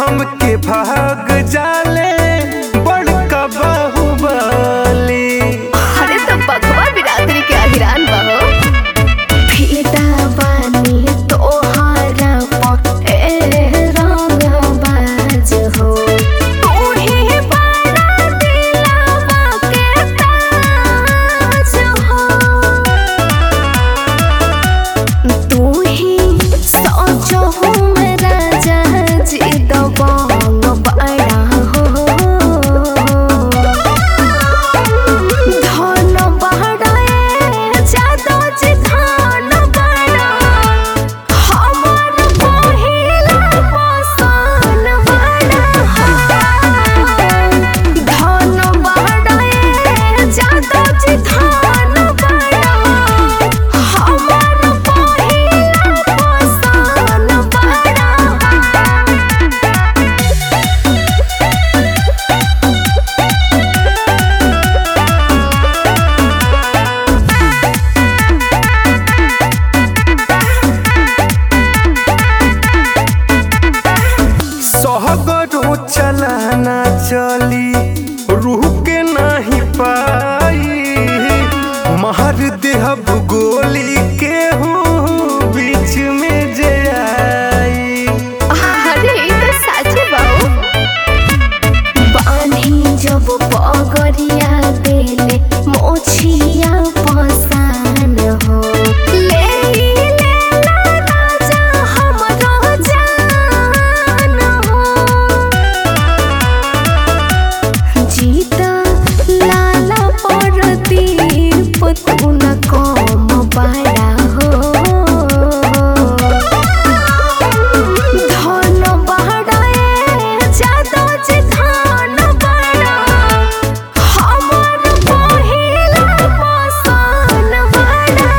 हमके भाग जाले बड़का बाहुबली अरे तो बघवा बिरादरी के अहिरान बहो फिदा बानी तोहारा प ए रंग बाज हो तोहे बड़ा दिलवा के ताज हो तू ही सोचो हूँ मेरा जहाज दबंग बड़ा हो धन बड़े जादो जी धन बड़ा हमर पहिला पसन बड़ा धन बड़े जादो जी धन बड़ा हमर पहिला पसन बड़ा सहगरो चलाना चली रूह के नहीं पाई महर देहब गोली के हूँ बीच में जे आई अरे ई तो सच बाऊ बान्ही जब पगरिया देले मोछिया पसान हो ले लेला राजा हमरो जान हो जीता लाला परदीप तू न कम बड़ा हो धन बड़े जादो जी धन बड़ा हमर पहिला पसन बड़ा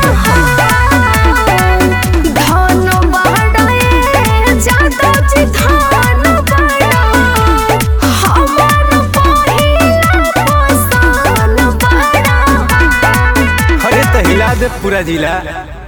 धन बड़े जादो जी धन बड़ा हमर पहिला पसन बड़ा अरे तो हिला दे पूरा जिला